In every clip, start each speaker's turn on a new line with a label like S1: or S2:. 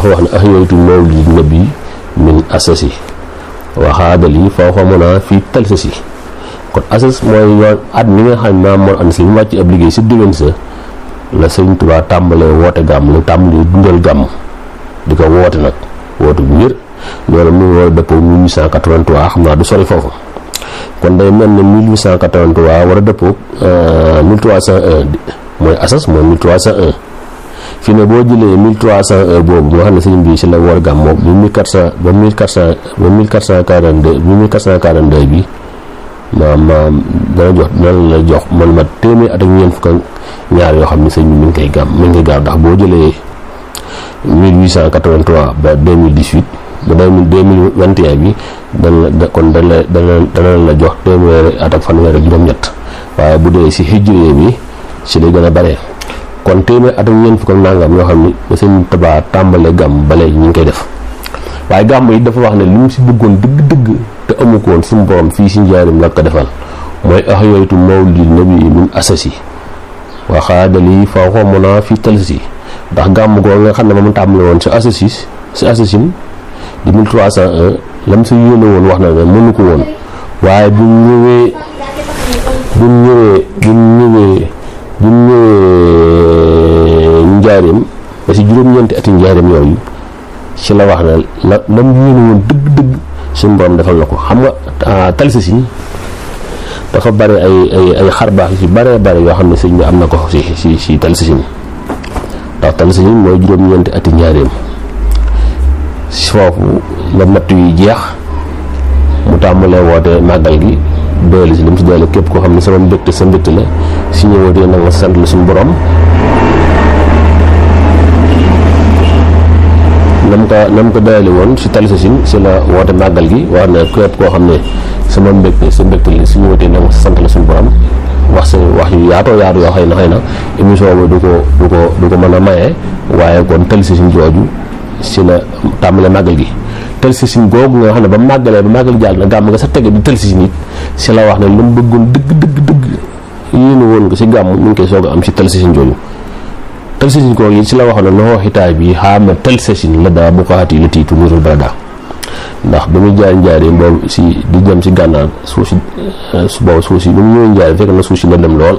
S1: dafa wax ne ahyaytu mawlid nabi min asasi waxaadali fawqa muna fii talsasi kon asas mooy yoon at mi nga xam ne maam moo ànd si mu wàcc ab liggéey si diggante sa la sëñ Tuubaa tàmbalee woote gàmm lu tàmbalee dundal gàmm di ko woote nag woote bu wér loolu mu ngi war a dëppoo 1883 xam naa du sori foofu kon day mel ne 1883 war a dëppoo 1301 mooy asas mooy 1301 fi ne boo jëlee 1301 boobu nga xam ne sëñ bi si la war gàmm moom ba 1400 ba 1400 ba 1442 1442 bi maam maam dana jox dana la jox man ma téeméer at ak ñeent fukk ak ñaar yoo xam ne sëñ bi mi ngi koy gàmm mi ngi koy gàmm ndax boo jëlee 1883 ba 2018 ba 2021 bi dana la kon dana dana dana la jox téeméeri at ak fanweer ak juróom-ñett waaye bu dee si hijriye bi si lay gën a bare kon téeméer at ak ñeent fukk ak nangam yoo xam ni ba sëñ Tuubaa tàmbalee gàmm ba léegi ñu ngi koy def waaye gàmm yi dafa wax ne li mu si bëggoon dëgg-dëgg te amu ko woon suñu borom fii si njaarim la ko defal mooy ax yooytu mawlid nabi min asasi waxaadali fa xomona fi talsi ndax gàmm goo nga xam ne moom tàmbale woon si asasi si asasin di 1301 lam sa yéene woon wax na ne mënu ko woon waaye bu ñëwee bu ñëwee bu ñëwee bu ñëwee njaarim ba si juróom-ñeenti ati njaarim yooyu ci la wax ne la lam yéene woon dëgg-dëgg suñu borom defal na ko xam nga talsi si dafa bare ay ay ay xarbaax yu ci bare bare yoo xam ne sëñ bi am na ko si si si talsi si ndax talsi si mooy juróom-ñeenti ati njaareem si foofu la natt yu jeex mu tàmbalee woote màggal gi doole si li mu si doole képp koo xam ne sama mbégte sa mbégte la si ñëwatee na nga sant la suñu borom nam ko nam ko doyale woon si talsi si si la woote màggal gi wax ne képp koo xam ne sama mbégte sa mbégte li su ñëwatee na nga sant la suñu borom wax sa wax yu yaatoo yaatu yoo xëy na xëy na émission bi du ko du ko du ko mën a maye waaye kon tël si suñ jooju si la tàmbale màggal gi tël si suñ googu nga xam ne ba màggalee ba màggal jàll na gàmm nga sa tege di tël si nit si la wax ne lu mu bëggoon dëgg dëgg dëgg yéene woon ko si gàmm mu ngi koy soog a am si tël si suñ jooju tël si suñ googu yi si la wax ne loxoo xitaay bi xaama tël si suñ la daa bu ko xaati la tiitu nurul barada ndax ba muy jaay njaaree boobu si di jëm si gànnaar suuf si su boobu suuf si ba mu ñëwee njaaree fekk na suuf si lëndëm lool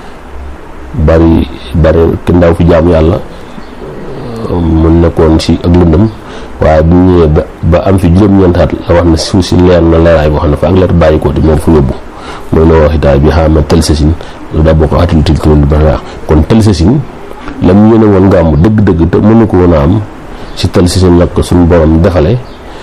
S1: bari bari ki ndaw fi jaamu yàlla mu nekkoon si ak lëndëm waaye bu ñëwee ba ba am fi juróom-ñeentaat la wax ne suuf si leer na leeraay boo xam ne fa ak leer bàyyi ko di moom fu yóbbu mooy la wax itaay bi xaama tel sa sin lu daa boo ko atil tiltulul bara kon tel sa sin la mu yéene woon nga am dëgg-dëgg te mënu ko woon a am si tel sa sin la ko suñu borom defale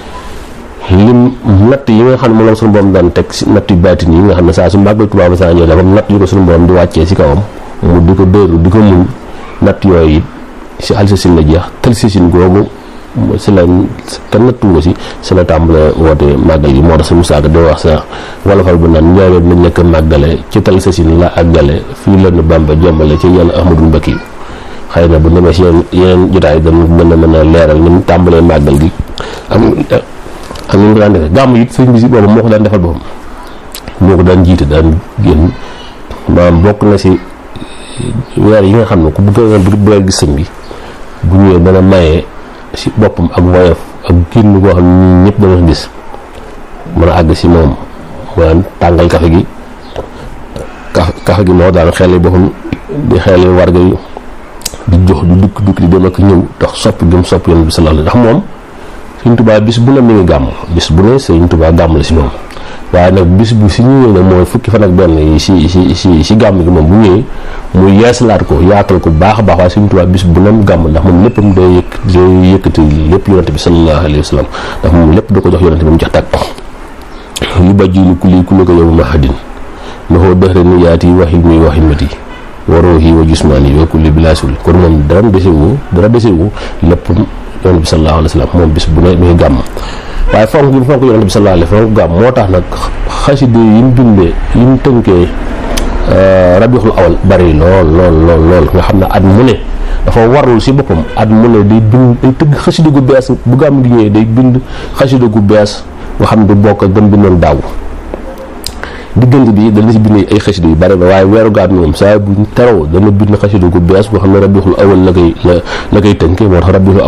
S1: lim natt yi nga xam ne moom la suñu borom daan teg si natt yu baatin yi nga xam ne saa su màggal Tuubaa saa ñëw dafa natt yu ko suñu borom di wàccee si kawam mu di ko dóoru di ko muñ natt yooyu it si alsasin la jeex tel sasin googu si la kenn nattu ko si si la tàmbale woote màggal yi moo tax suñu saaga di wax sa wolofal bu naan njaareem nañ nekk màggale ci tel sasin la àggale fii la nu Bàmba jombale ci yenn Ahmadul Mbakki xëy na bu demee si yeneen yeneen jotaay dama mën a mën a leeral ni mu tàmbalee màggal gi am ak ni mu ko daan defee gàmm it sëñ bi si boobu moo ko daan defal boppam moo ko daan jiite daan génn maanaam bokk na si weer yi nga xam ne ku bëgg a bëgg a gis sëñ bi bu ñëwee dana maye si boppam ak woyof ak génn koo xam ne ñun ñëpp dana gis mën a àgg si moom maanaam tàngal kafe gi kafe kafe gi moo daan xel boppam di xel warga yi di jox di dukk dukk di dem ak ñëw tax sopp gëm sopp yoon bi sallallahu ndax moom Sëñ Tuubaa bis bu ne mi ngi gàmm bis bu ne Sëñ Tuubaa gàmm la si moom waaye nag bis bu si ñëwee nag mooy fukki fan ak benn yi si si si si gàmm gi moom bu ñëwee mu yeesalaat ko yaatal ko baax a baax waaye Sëñ Tuubaa bis bu ne mu gàmm ndax moom léppam day yëkk day yëkkati lépp yonante bi sallallahu alayhi wa sallam ndax moom lépp da ko jox yonante bi mu jox tàkk yu bajji lu kulli kulli ko yow mahadin ma xoo dëxre ni yaati waxil mi waximati waroo yi wa jusmaani wa kulli bilaasul kon moom dara desewu dara desewu lépp yonent bi sallallahu alayhi wa sallam moom bis bu ne muy gàmm waaye fonk gi fonk yonent bi sallallahu alayhi wa sallam gàmm moo tax nag xaside yi mu bindee yi mu tënkee rabiul awal bari lool lool lool lool nga xam ne at mu ne dafa warul si boppam at mu ne day bind day tëgg xaside gu bees bu gàmm gi ñëwee day bind xaside gu bees nga xam ne du bokk ak gëm bindoon daaw diggante bi dana si bind ay xasida yu bari ba waaye weeru gàmm moom saa bu teroo dana bind xasida gu bees boo xam ne rabiul awal la koy la la koy tënkee moo tax rabiul